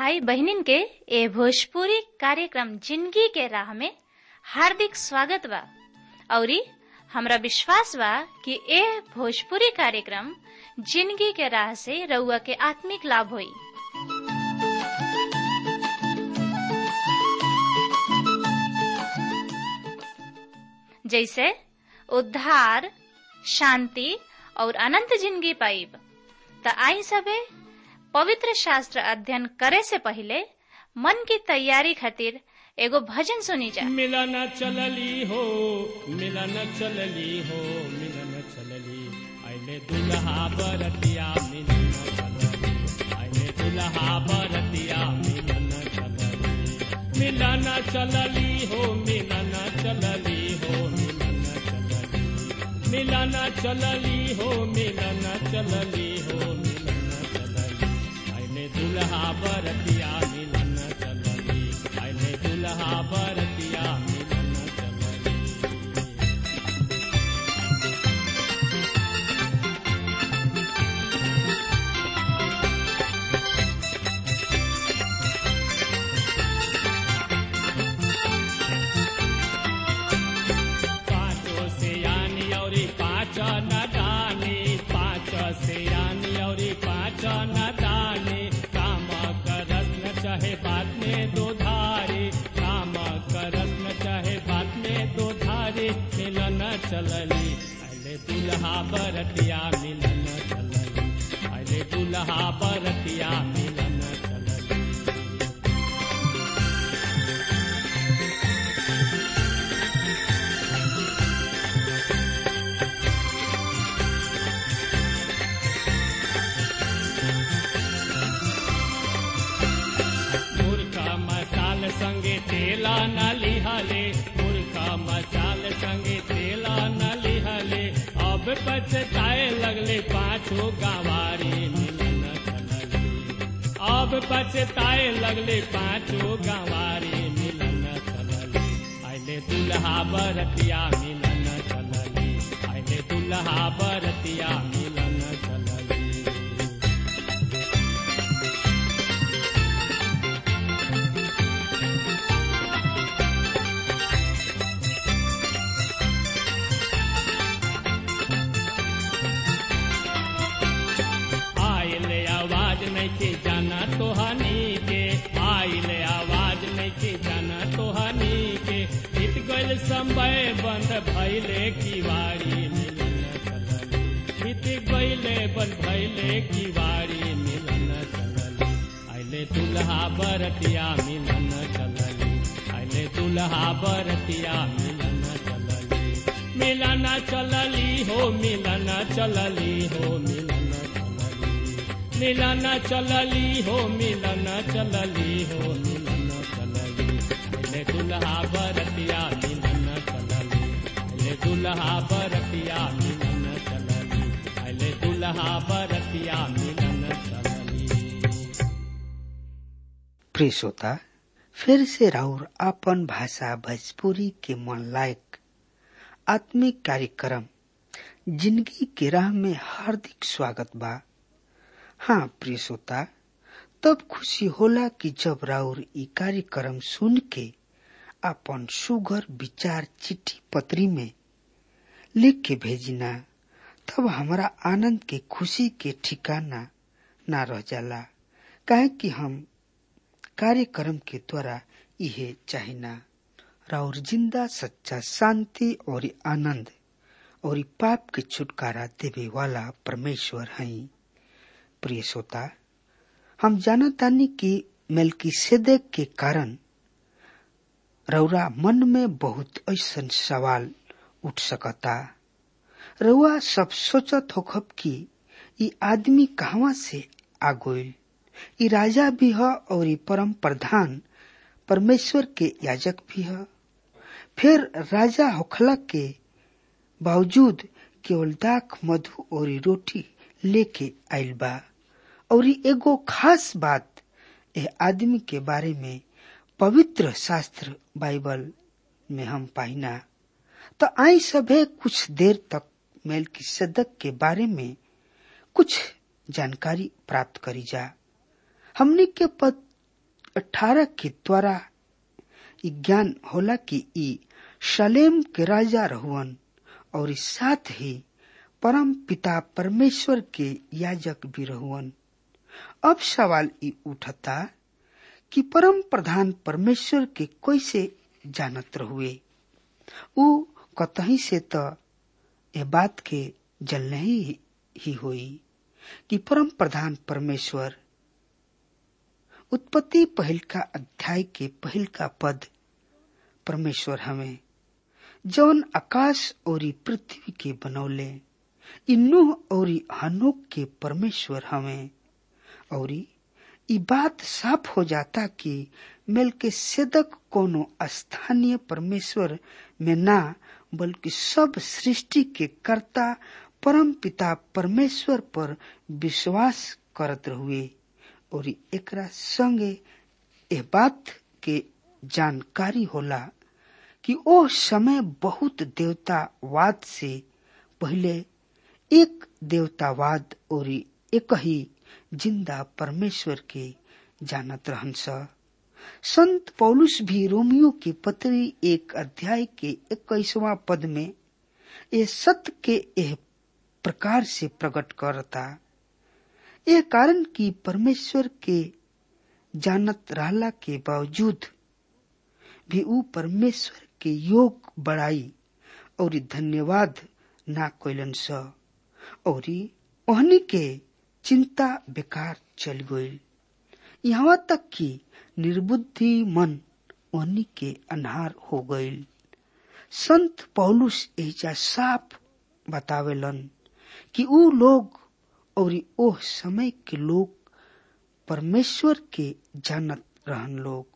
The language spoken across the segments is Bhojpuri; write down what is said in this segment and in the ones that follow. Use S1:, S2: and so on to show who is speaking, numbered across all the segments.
S1: भाई बहनिन के ए भोजपुरी कार्यक्रम जिंदगी के राह में हार्दिक स्वागत बा औरी हमरा विश्वास बा कि ए भोजपुरी कार्यक्रम जिंदगी के राह से रउआ के आत्मिक लाभ होई जैसे उद्धार शांति और अनंत जिंदगी पाइब त आई सबे पवित्र शास्त्र अध्ययन करे से पहले मन की तैयारी खातिर एगो भजन सुनी जा
S2: मिलन चलली हो मिलन चलली हो मिलन चलली आइले दुल्हा बरतिया मिलन चलली आइले दुल्हा बरतिया मिलन चलली मिलन चलली हो मिलन चलली हो मिलन चलली मिलन चलली हो मिलन चलली हो मिलन चलली आइले दुल्हा बरतिया मिलन चलली आइले दुल्हा बरतिया मिलन चलली पाँचों से यानी और पाँच न दानी पाँच से यानी और पाँच न दानी काम करस न चाहे बात में दो धारे काम करस न चाहे बात में दो धारे मिलन चलली अले दुल्हा बरतिया मिलन चलली अले दुल्हा बरतिया मिलन चलली मुर्खा मसाल संगे तेला न लिहले मुर्खा मसाल संगे तेला न लिहले अब पछताए लगले पाछो गवारी मिलन चलली अब पछताए लगले पाछो गवारी मिलन चलली आइले दुल्हा बरतिया मिलन चलली आइले दुल्हा बरतिया मिलन चलली आइले आवाज नहीं के जाना तो हनी के आइले आवाज नहीं के जाना तो हनी के बीत गइल समय बंद भइले किवाड़ी मिलन चलली बीत गइले बंद भइले किवाड़ी मिलन चलली आइले दुल्हा बरतिया मिलन चलली आइले दुल्हा बरतिया मिलन चलली मिलन चलली हो मिलन चलली हो मिलन चलली मिलन चलली हो मिलन चलली हो मिलन चलली अले दुल्हा बरतिया मिलन चलली अले दुल्हा बरतिया मिलन चलली अले दुल्हा बरतिया मिलन चलली
S3: प्रिय श्रोता फिर से राउर आपन भाषा भोजपुरी के मन लायक आत्मिक कार्यक्रम जिंदगी के राह में हार्दिक स्वागत बा हाँ प्रिय श्रोता तब खुशी होला कि जब राउर ई कार्यक्रम सुन के अपन सुगर विचार चिट्ठी पत्री में लिख के भेजिना तब हमारा आनंद के खुशी के ठिकाना ना रह जाला काहे कि हम कार्यक्रम के द्वारा इहे चाहिना राउर जिंदा सच्चा शांति और आनंद और पाप के छुटकारा देवे वाला परमेश्वर हैं प्रिय श्रोता हम जानतानी कि मेलकी सेदेक के कारण रौरा मन में बहुत ऐसन सवाल उठ सकता रउआ सब सोचत होखब कि ई आदमी कहवा से आ गइल ई राजा भी ह और ई परम प्रधान परमेश्वर के याजक भी ह फिर राजा होखला के बावजूद केवल दाख मधु और ई रोटी लेके आइल बा और ई एगो खास बात ए आदमी के बारे में पवित्र शास्त्र बाइबल में हम पाइना तो आई सभे कुछ देर तक मेल की सदक के बारे में कुछ जानकारी प्राप्त करी जा हमने के पद अठारह के द्वारा ई ज्ञान होला कि ई शलेम के राजा रहुअन और इस साथ ही परम पिता परमेश्वर के याजक भी रहुअन अब सवाल ई उठता कि परम प्रधान परमेश्वर के कैसे जानत रहुए ऊ कतही से तो ये बात के जलने ही, ही हुई कि परम प्रधान परमेश्वर उत्पत्ति पहल का अध्याय के पहल का पद परमेश्वर हमें जौन आकाश और पृथ्वी के बनौले इन्नुह और हनोक के परमेश्वर हमें और ई बात साफ हो जाता कि मेल के सेदक कोनो स्थानीय परमेश्वर में ना बल्कि सब सृष्टि के कर्ता परम पिता परमेश्वर पर विश्वास करत रहुए और एकरा संगे ए बात के जानकारी होला कि ओ समय बहुत देवतावाद से पहले एक देवतावाद और एक ही जिंदा परमेश्वर के जानत रहन स संत पौलुस भी रोमियो की पत्री एक अध्याय के इक्कीसवा पद में ये सत्य के यह प्रकार से प्रकट करता यह कारण कि परमेश्वर के जानत रहला के बावजूद भी ऊ परमेश्वर के योग बढ़ाई और धन्यवाद ना कोइलन स और ओहनी के चिंता बेकार चल गई यहाँ तक कि निर्बुद्धि मन ओहनी के अनहार हो गई संत पौलुस एजा साफ बतावेलन कि ऊ लोग और ओह समय के लोग परमेश्वर के जानत रहन लोग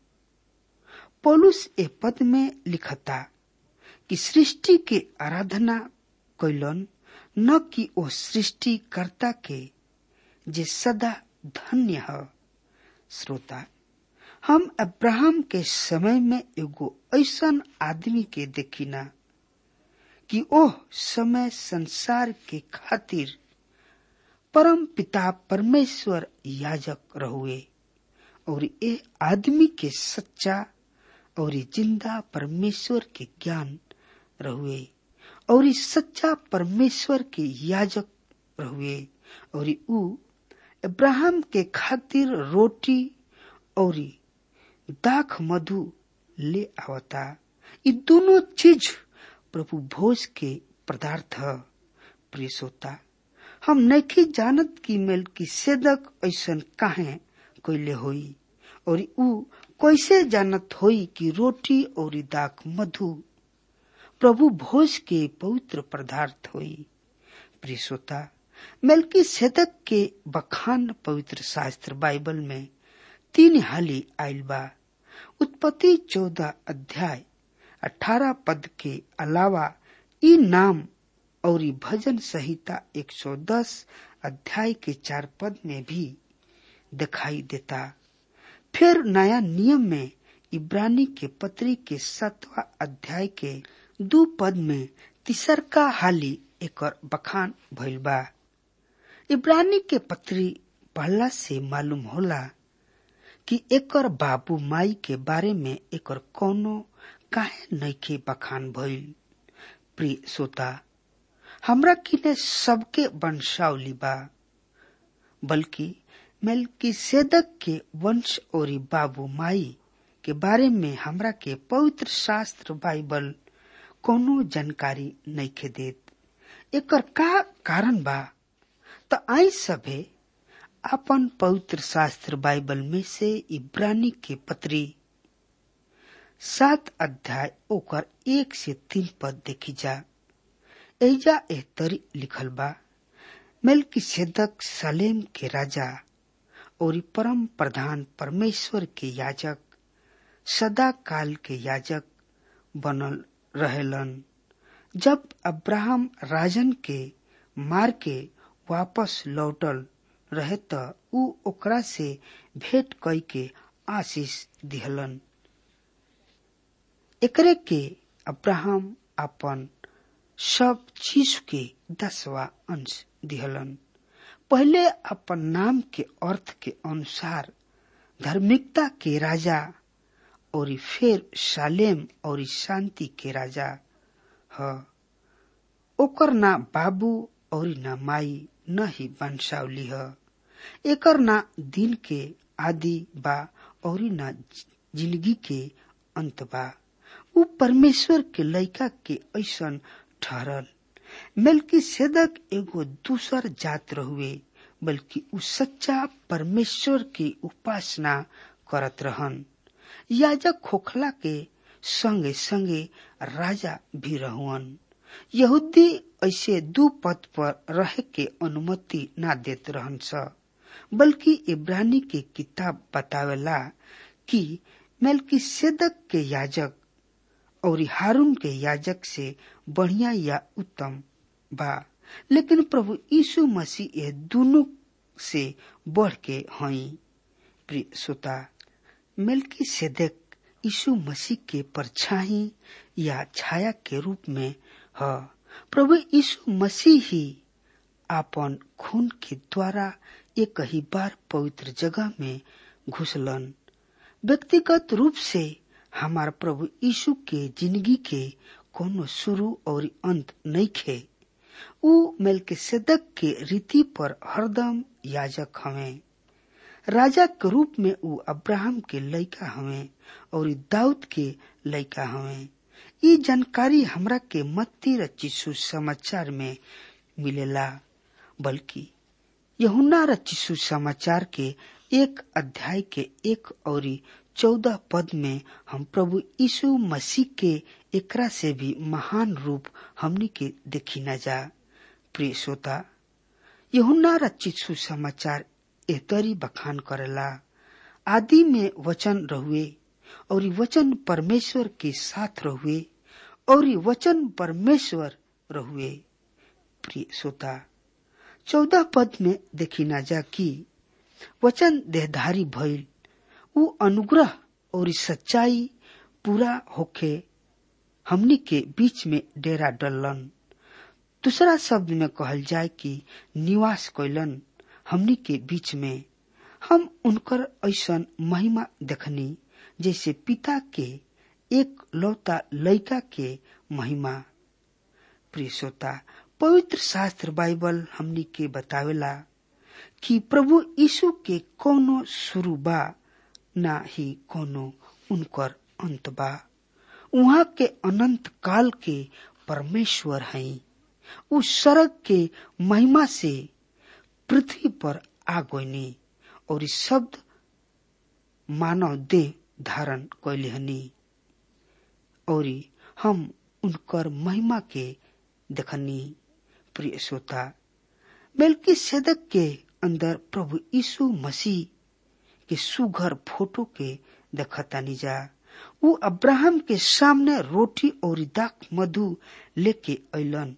S3: पौलुस ए पद में लिखता कि सृष्टि के आराधना कैलन न कि ओ सृष्टिकर्ता के जे सदा धन्य है श्रोता हम अब्राहम के समय में एगो ऐसन आदमी के देखिना कि ओह समय संसार के खातिर परम पिता परमेश्वर याजक रहुए और ये आदमी के सच्चा और जिंदा परमेश्वर के ज्ञान रहुए और इस सच्चा परमेश्वर के याजक रहुए और ऊ अब्राहम के खातिर रोटी और दाख मधु ले आवता ये दोनों चीज प्रभु भोज के पदार्थ प्रिय श्रोता हम नहीं जानत की मेल की सेदक ऐसन काहे कैले होई और ऊ कैसे जानत होई कि रोटी और दाख मधु प्रभु भोज के पवित्र पदार्थ होई प्रिय श्रोता मेलकी सेदक के बखान पवित्र शास्त्र बाइबल में तीन हाली आयल बा उत्पत्ति चौदह अध्याय अठारह पद के अलावा ई नाम और भजन संहिता 110 अध्याय के चार पद में भी दिखाई देता फिर नया नियम में इब्रानी के पत्री के सातवा अध्याय के दू पद में तिसरका हाली एक बखान भइल बा इब्रानी के पत्री पढ़ला से मालूम होला कि एकर बाबू माई के बारे में एकर कोनो काहे नइखे बखान भइल प्रिय श्रोता हमरा किने सबके वंशावली बा बल्कि मेलकी सेदक के वंश और बाबू माई के बारे में हमरा के पवित्र शास्त्र बाइबल कोनो जानकारी नइखे देत एकर का कारण बा त आई सभे अपन पवित्र शास्त्र बाइबल में से इब्रानी के पत्री सात अध्याय ओकर एक से तीन पद देखी जा एजा एह तरी लिखल बा मेलकी सेदक सलेम के राजा और परम प्रधान परमेश्वर के याजक सदा काल के याजक बनल रहेलन जब अब्राहम राजन के मार के वापस लौटल रहे त ऊ ओकरा से भेंट कई के आशीष दिहलन एकरे के अब्राहम अपन सब चीज के दसवा अंश दिहलन पहले अपन नाम के अर्थ के अनुसार धार्मिकता के राजा और फिर सालेम और शांति के राजा ह ओकर ना बाबू और ना माई न ही वंशावली ह एकर ना दिन के आदि बा और ना जिंदगी के अंत बा उ परमेश्वर के लइका के ऐसन ठहरल मेलकी सेदक एगो दूसर जात रहुए बल्कि उ सच्चा परमेश्वर की उपासना करत रहन याजक खोखला के संगे संगे राजा भी रहुअन यहूदी ऐसे दू पद पर रहे के अनुमति ना देत रहन स बल्कि इब्रानी के किताब बतावेला कि मेलकी सेदक के याजक और हारून के याजक से बढ़िया या उत्तम बा लेकिन प्रभु यीशु मसीह ये दोनों से बढ़ के हई प्रिय श्रोता मेलकी सेदक यीशु मसीह के परछाई या छाया के रूप में ह प्रभु यीशु मसीह ही आपन खून के द्वारा एक ही बार पवित्र जगह में घुसलन व्यक्तिगत रूप से हमार प्रभु यीशु के जिंदगी के कोनो शुरू और अंत नहीं खे उ मेलकिसेदक के रीति पर हरदम याजक हवे राजा के रूप में उ अब्राहम के लइका हवे और दाऊद के लइका हवे ये जानकारी हमरा के मत्ती रचिसु समाचार में मिलेला बल्कि यहुना रचिसु समाचार के एक अध्याय के एक और चौदह पद में हम प्रभु यीशु मसीह के एकरा से भी महान रूप हमनी के देखी न जा प्रिय श्रोता यहुना रचित सुसमाचार एतरी बखान करेला आदि में वचन रहुए और वचन परमेश्वर के साथ रहुए और वचन परमेश्वर रहुए प्रिय श्रोता चौदह पद में देखी ना जा कि वचन देहधारी भइल उ अनुग्रह और सच्चाई पूरा होके हमनी के बीच में डेरा डलन दूसरा शब्द में कहल जाए कि निवास कैलन हमनी के बीच में हम उनकर ऐसन महिमा देखनी जैसे पिता के एक लौता लड़का के महिमा प्रिय श्रोता पवित्र शास्त्र बाइबल हमनी के बतावेला कि प्रभु यीशु के कोनो शुरू बा ना ही कोनो उनकर अंत बा उहाँ के अनंत काल के परमेश्वर हैं उस सड़क के महिमा से पृथ्वी पर आ गईनी और इस शब्द मानव देह धारण कैले हनी और हम उनकर महिमा के देखनी प्रिय श्रोता मेलकी सेदक के अंदर प्रभु यीशु मसीह के सुघर फोटो के देखतानी जा उ अब्राहम के सामने रोटी और दाक मधु लेके अलन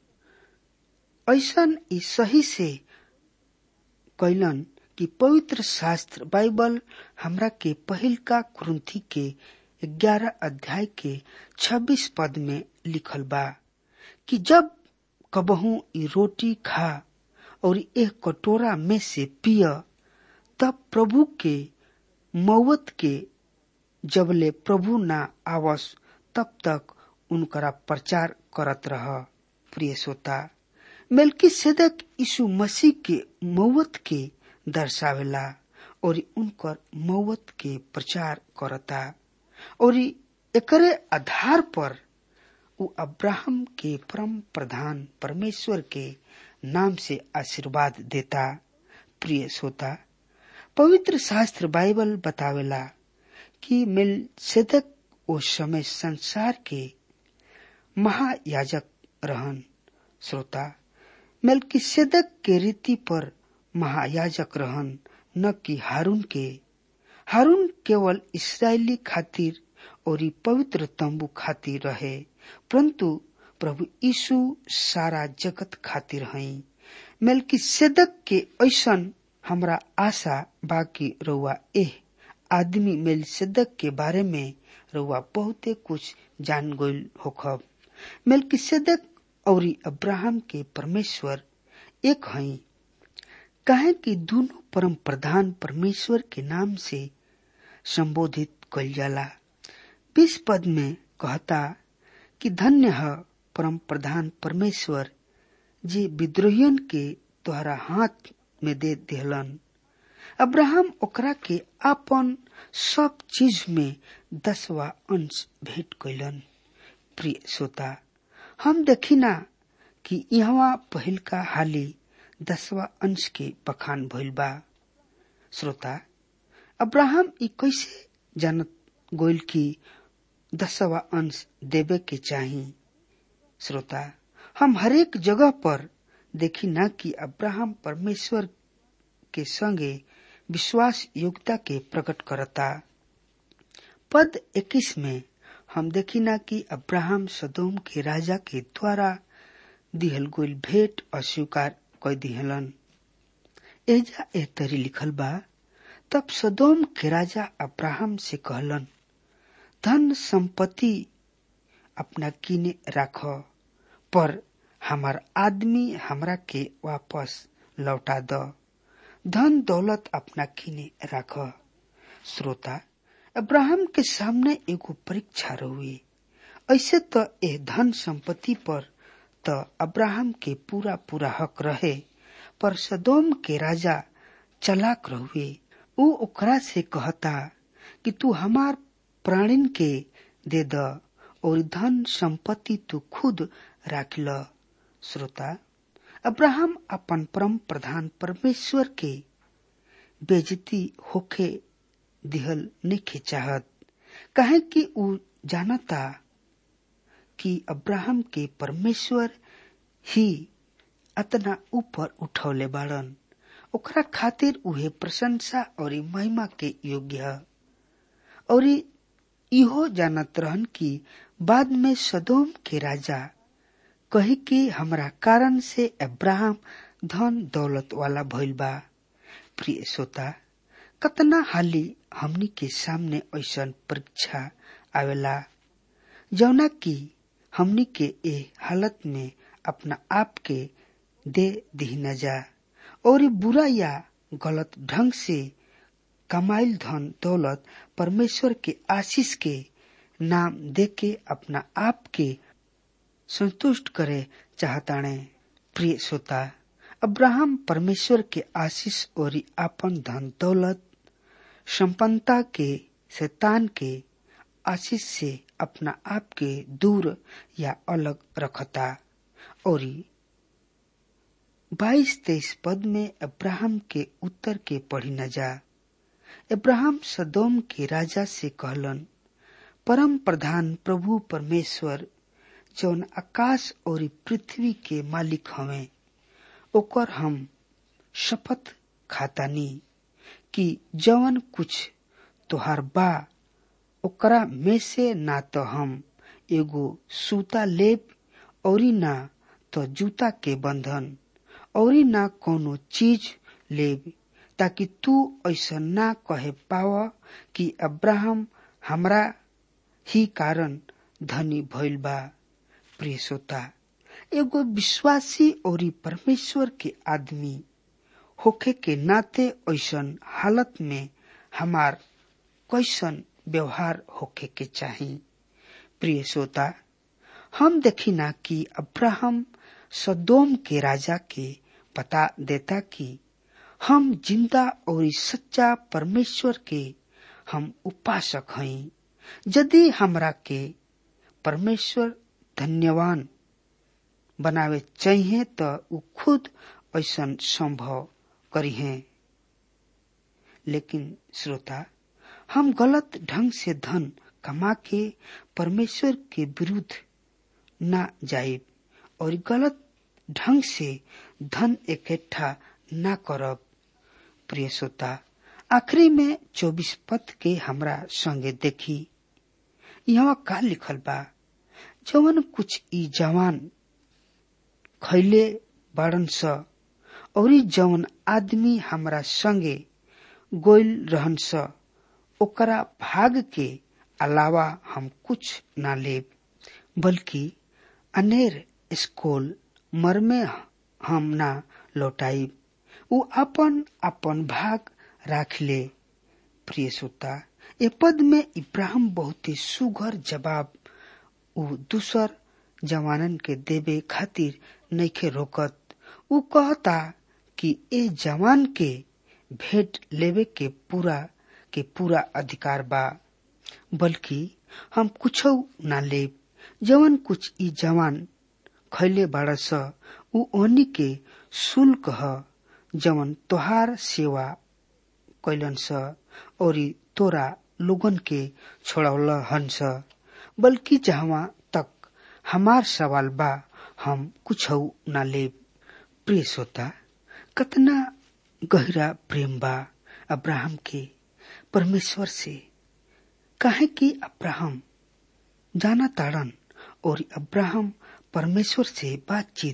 S3: ऐसन ई सही से कैलन कि पवित्र शास्त्र बाइबल हमरा के पहिल का कुरुंथी के ग्यारह अध्याय के छब्बीस पद में लिखल बा कि जब कबहू ई रोटी खा और एक कटोरा में से पिय तब प्रभु के मौत के जबले प्रभु ना आवस तब तक उनकरा प्रचार करत रह प्रिय श्रोता मेलकी सेदक यीशु मसीह के मौत के दर्शावेला और उनकर मौत के प्रचार करता और एकरे आधार पर उ अब्राहम के परम प्रधान परमेश्वर के नाम से आशीर्वाद देता प्रिय श्रोता पवित्र शास्त्र बाइबल बतावेला कि मेलसेदक उस समय संसार के महायाजक रहन श्रोता मेलकिसेदक के रीति पर महायाजक रहन न कि हारून के हारून केवल इसराइली खातिर और पवित्र तंबू खातिर रहे परंतु प्रभु यीशु सारा जगत खातिर हई मेलकिसेदक के ऐसन हमरा आशा बाकी रउआ एह आदमी मेलसेदक के बारे में रउआ बहुते कुछ जान गईल होखब मेलकिसेदक और अब्राहम के परमेश्वर एक हई काहे कि दोनों परम प्रधान परमेश्वर के नाम से संबोधित कल जाला बीस पद में कहता कि धन्य है परम प्रधान परमेश्वर जे विद्रोहियन के तोहरा हाथ में दे दिहलन अब्राहम ओकरा के आपन सब चीज में दसवा अंश भेंट कैलन प्रिय श्रोता हम देखिना कि यहाँ पहिल का हाली दसवा अंश के बखान भइल बा श्रोता अब्राहम ई कैसे जानत गोइल की दसवा अंश देवे के चाही श्रोता हम हरेक जगह पर देखी ना कि अब्राहम परमेश्वर के संगे विश्वास योग्यता के प्रकट करता पद 21 में हम देखी ना कि अब्राहम सदोम के राजा के द्वारा दिहल गोइल भेंट अस्वीकार कर दिहलन एजा ए तरी लिखल बा तब सदोम के राजा अब्राहम से कहलन धन संपत्ति अपना किने राख पर हमार आदमी हमरा के वापस लौटा द धन दौलत अपना किने राख श्रोता अब्राहम के सामने एगो परीक्षा रहुए ऐसे तो ए धन संपत्ति पर तो अब्राहम के पूरा पूरा हक रहे पर सदोम के राजा चलाक रहुए ऊ ओकरा से कहता कि तू हमार प्राणीन के दे द और धन संपत्ति तू खुद राख ल श्रोता अब्राहम अपन परम प्रधान परमेश्वर के बेजती होखे दिहल नहीं चाहत कहे कि ऊ जानता कि अब्राहम के परमेश्वर ही अतना ऊपर उठौले बाड़न ओकरा खातिर उहे प्रशंसा और महिमा के योग्य है और इहो जानत रहन कि बाद में सदोम के राजा कही कि हमरा कारण से अब्राहम धन दौलत वाला भइल बा प्रिय श्रोता कतना हाली हमनी के सामने ऐसा परीक्षा आवेला जौना की हमनी के ए हालत में अपना आप के दे दी न जा और बुरा या गलत ढंग से कमाइल धन दौलत परमेश्वर के आशीष के नाम दे के अपना आप के संतुष्ट करे चाहताणे प्रिय श्रोता अब्राहम परमेश्वर के आशीष और आपन धन दौलत संपन्नता के शैतान के आशीष से अपना आप के दूर या अलग रखता और बाईस तेईस पद में अब्राहम के उत्तर के पढ़ी न जा अब्राहम सदोम के राजा से कहलन परम प्रधान प्रभु परमेश्वर जौन आकाश और पृथ्वी के मालिक हवे ओकर हम शपथ खातानी कि जवन कुछ तोहार बा ओकरा में से ना तो हम एगो सूता लेब और ना तो जूता के बंधन और ना कोनो चीज लेब ताकि तू ऐसा ना कहे पाव कि अब्राहम हमरा ही कारण धनी भइल बा प्रिय श्रोता एगो विश्वासी और परमेश्वर के आदमी होखे के नाते ऐसन हालत में हमार कैसन व्यवहार होखे के चाही प्रिय श्रोता हम देखी ना कि अब्राहम सदोम के राजा के पता देता कि हम जिंदा और सच्चा परमेश्वर के हम उपासक हई यदि हमरा के परमेश्वर धन्यवान बनावे चाहिए तो उ खुद ऐसा संभव करी है लेकिन श्रोता हम गलत ढंग से धन कमा के परमेश्वर के विरुद्ध न जाए और गलत ढंग से धन इकट्ठा न करब प्रिय श्रोता आखिरी में चौबीस पद के हमरा संगे देखी यहाँ का लिखल बा जवन कुछ ई जवान खैले बाड़न स और जवन आदमी हमरा संगे गोइल रहन स ओकरा भाग के अलावा हम कुछ ना लेब बल्कि अनेर स्कोल मरमे हम ना लौटाइब उ अपन अपन भाग राख ले प्रिय श्रोता ए पद में इब्राहिम बहुत ही सुघर जवाब उ दूसर जवानन के देवे खातिर नइखे रोकत उ कहता कि ए जवान के भेंट लेवे के पूरा के पूरा अधिकार बा बल्कि हम कुछ ना लेब जवन कुछ ई जवान खैले बाड़ स उ ओनी के शुल्क ह जवन तोहार सेवा कैलन स और तोरा लोगन के छोड़ौल हंस बल्कि जहाँ तक हमार सवाल बा हम कुछ ना लेब प्रिय श्रोता कतना गहरा प्रेम बा अब्राहम के परमेश्वर से काहे कि अब्राहम जाना ताड़न और अब्राहम परमेश्वर से बातचीत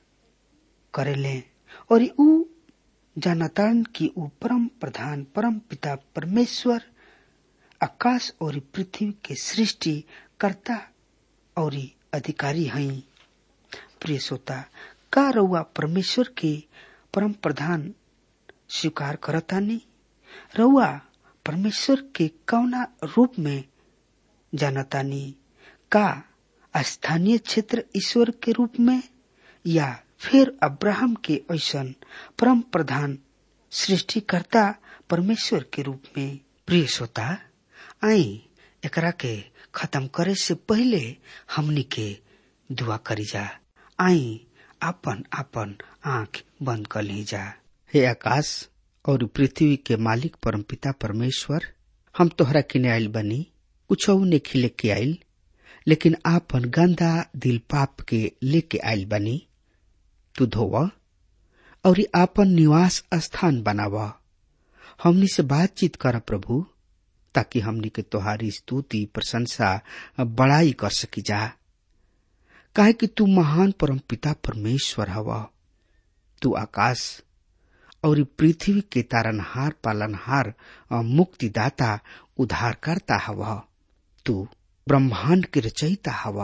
S3: करेले और ऊ जानताड़न कि ऊ परम प्रधान परम पिता परमेश्वर आकाश और पृथ्वी के सृष्टि कर्ता और अधिकारी हई प्रिय श्रोता का रउआ परमेश्वर के परम प्रधान स्वीकार करतानी रउआ परमेश्वर के कौना रूप में जानतानी का स्थानीय क्षेत्र ईश्वर के रूप में या फिर अब्राहम के ऐसन परम प्रधान सृष्टिकर्ता परमेश्वर के रूप में प्रिय श्रोता आई एकरा के खत्म करे से पहले हमनी के दुआ करी जा आई आपन आपन आंख बंद कर ली जा हे आकाश और पृथ्वी के मालिक परमपिता परमेश्वर हम तोहरा किने आयल बनी कुछ ने खिले के आयल लेकिन आपन गंदा दिल पाप के लेके आयल बनी तू धोव और आपन निवास स्थान बनाव हमनी से बातचीत कर प्रभु ताकि हमनी के तोहारी स्तुति प्रशंसा बड़ाई कर सकी जा काहे कि तू महान परम पिता परमेश्वर हव तू आकाश और पृथ्वी के तारनहार पालनहार मुक्तिदाता उद्धारकर्ता हव तू ब्रह्मांड के रचयिता हव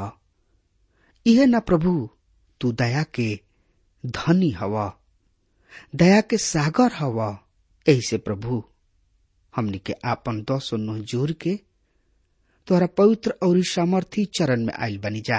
S3: यह न प्रभु तू दया के धनी हव दया के सागर हव ऐसे प्रभु हमनी के आपन दस नोह जोर के तोहरा पवित्र और सामर्थी चरण में आयल बनी जा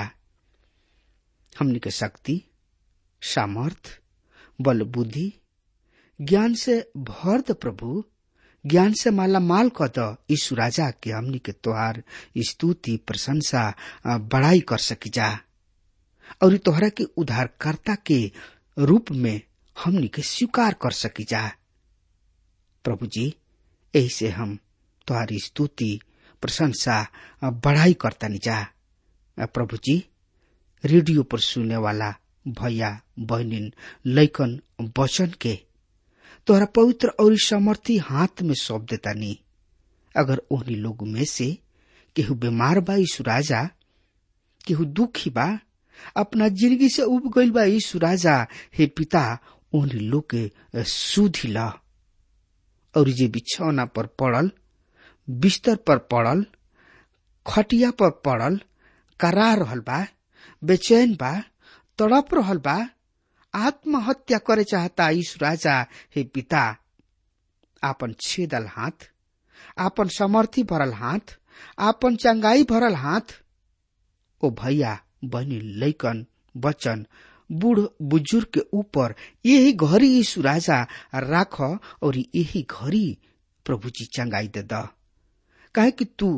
S3: हमनी के शक्ति सामर्थ बल बुद्धि ज्ञान से भर द प्रभु ज्ञान से माला माल क द यीशु राजा के हमनी के तोहार स्तुति प्रशंसा बड़ाई कर सकी जा और तोहरा के उद्धारकर्ता के रूप में हमनी के स्वीकार कर सकी जा प्रभु जी ऐसे हम तुम्हारी स्तुति प्रशंसा बढ़ाई करता जा प्रभु जी रेडियो पर सुनने वाला भैया बहनिन लैकन वचन के तोहरा पवित्र और समर्थी हाथ में सौंप देता नी अगर ओहनी लोग में से केहू बीमार बा यीशु राजा केहू दुखी बा अपना जिंदगी से उब गईल बा यीशु राजा हे पिता ओहनी लोग के सुधी ला और जे बिछौना पर पड़ल बिस्तर पर पड़ल खटिया पर पड़ल करा रहल बा बेचैन बा तड़प रहल बा आत्महत्या करे चाहता यीशु राजा हे पिता आपन छेदल हाथ आपन समर्थी भरल हाथ आपन चंगाई भरल हाथ ओ भैया बहनी लैकन बचन बूढ़ बुजुर्ग के ऊपर यही घड़ी यीशु राजा राख और यही घड़ी प्रभु जी चंगाई दे द काहे कि तू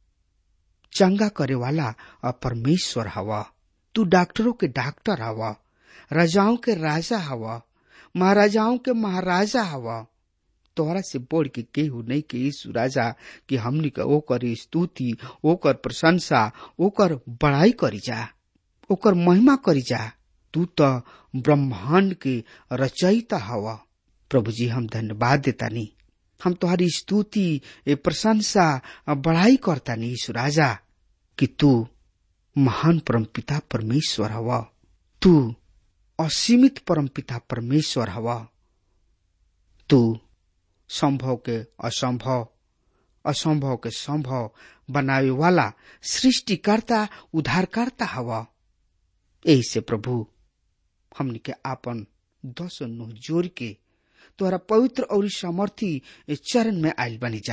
S3: चंगा करे वाला परमेश्वर हवा तू डॉक्टरों के डॉक्टर हवा राजाओं के राजा हवा महाराजाओं के महाराजा हवा तोहरा से बढ़ के केहू नहीं के यीशु राजा कि हमनी के ओकर स्तुति ओकर प्रशंसा ओकर बड़ाई करी जा ओकर महिमा करी जा तू तो ब्रह्मांड के रचयिता हवा प्रभु जी हम धन्यवाद देता नी हम तुम्हारी स्तुति प्रशंसा बढ़ाई करता नी यीशु राजा कि तू महान परम पिता परमेश्वर हवा तू असीमित परम पिता परमेश्वर हवा तू संभव के असंभव असंभव के संभव बनावे वाला सृष्टिकर्ता उद्धारकर्ता हवा यही से प्रभु हमने के आपन दस नुह जोर के तोहरा पवित्र और सामर्थी चरण में आयल बनी जा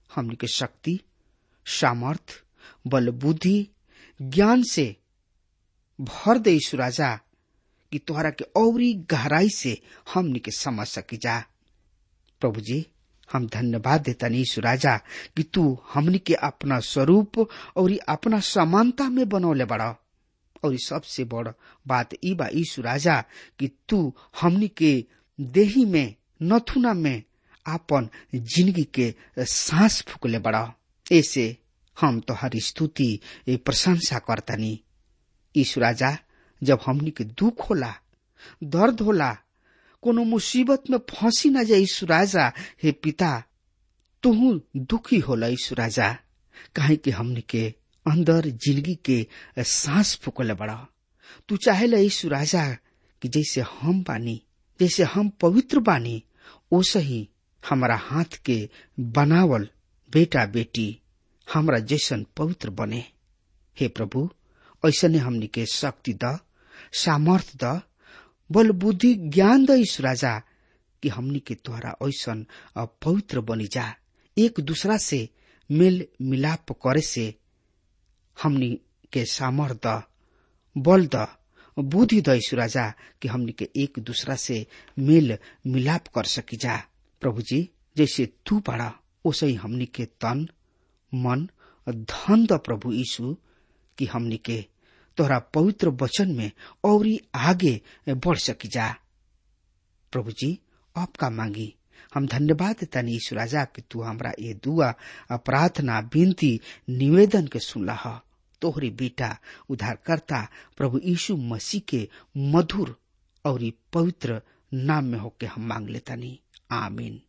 S3: हमनी के शक्ति सामर्थ बल बुद्धि ज्ञान से भर दे यीशु राजा कि तोहरा के औरी गहराई से हमनी के समझ सकी जा प्रभु जी हम धन्यवाद देता यीशु राजा कि तू हमनी के अपना स्वरूप और अपना समानता में बनौले बड़ा और सबसे बड़ बात ई बा यीशु राजा कि तू हमनी के देही में नथुना में आपन जिंदगी के सांस फूकले बड़ा ऐसे हम तो हर स्तुति प्रशंसा करतनी यीशु राजा जब हमनी के दुख होला दर्द होला कोनो मुसीबत में फंसी न जाए यीशु राजा हे पिता तुहू दुखी होला यीशु राजा काहे कि हमनी के अंदर जिंदगी के सांस फूकले बड़ा तू चाहे यीशु राजा कि जैसे हम बानी जैसे हम पवित्र बानी ओसे ही हमारा हाथ के बनावल बेटा बेटी हमरा जैसन पवित्र बने हे प्रभु ऐसने हमनी के शक्ति द सामर्थ द बल बुद्धि ज्ञान द ईश राजा कि हमनी के तोहरा ऐसन पवित्र बनी जा एक दूसरा से मेल मिलाप करे से हमनी के सामर्थ द बल द बुद्धि द ईश राजा कि हमनी के एक दूसरा से मेल मिलाप कर सकी जा प्रभु जी जैसे तू पड़ा ओसे ही हमनी के तन मन धन द प्रभु यीशु कि हमनी के तोहरा पवित्र वचन में और आगे बढ़ सकी जा प्रभु जी आपका मांगी हम धन्यवाद देता ईश्वर राजा कि तू हमरा ये दुआ प्रार्थना विनती निवेदन के सुनला तोहरी बेटा उद्धारकर्ता प्रभु यीशु मसीह के मधुर और पवित्र नाम में होके हम मांग लेता नी आमीन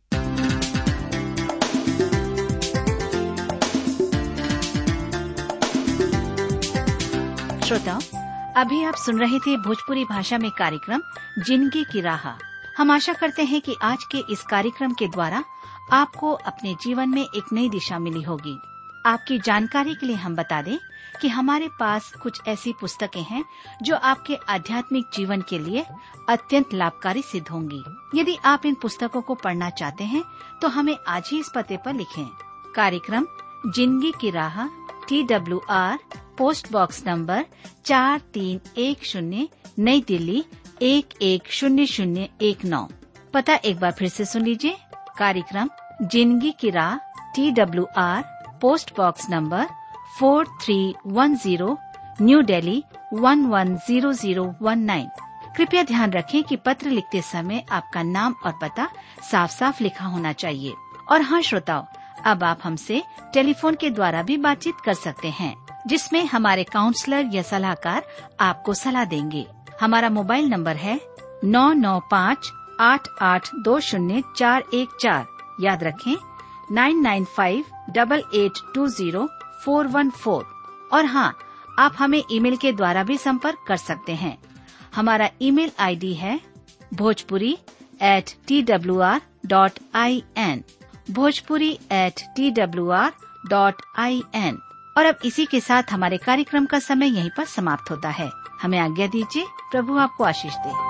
S4: श्रोताओं अभी आप सुन रहे थे भोजपुरी भाषा में कार्यक्रम जिंदगी की राह हम आशा करते हैं कि आज के इस कार्यक्रम के द्वारा आपको अपने जीवन में एक नई दिशा मिली होगी आपकी जानकारी के लिए हम बता दें कि हमारे पास कुछ ऐसी पुस्तकें हैं जो आपके आध्यात्मिक जीवन के लिए अत्यंत लाभकारी सिद्ध होंगी यदि आप इन पुस्तकों को पढ़ना चाहते हैं तो हमें आज ही इस पते पर लिखें कार्यक्रम जिंदगी की राह T W R post box number चार तीन एक शून्य नई दिल्ली एक एक शून्य शून्य एक नौ पता एक बार फिर से सुन लीजिए कार्यक्रम जिंदगी की राह T W R post box number four three one zero new Delhi one one zero zero one nine कृपया ध्यान रखें कि पत्र लिखते समय आपका नाम और पता साफ साफ लिखा होना चाहिए और हाँ श्रोताओं अब आप हमसे टेलीफोन के द्वारा भी बातचीत कर सकते हैं जिसमें हमारे काउंसलर या सलाहकार आपको सलाह देंगे हमारा मोबाइल नंबर है नौ नौ पाँच आठ आठ दो शून्य चार एक चार याद रखें nine nine five double eight two zero four one four और हाँ आप हमें ईमेल के द्वारा भी संपर्क कर सकते हैं हमारा ईमेल आईडी है Bhojpuri at T W R dot I N Bhojpuri at T W R dot I N और अब इसी के साथ हमारे कार्यक्रम का समय यहीं पर समाप्त होता है हमें आज्ञा दीजिए प्रभु आपको आशीष दे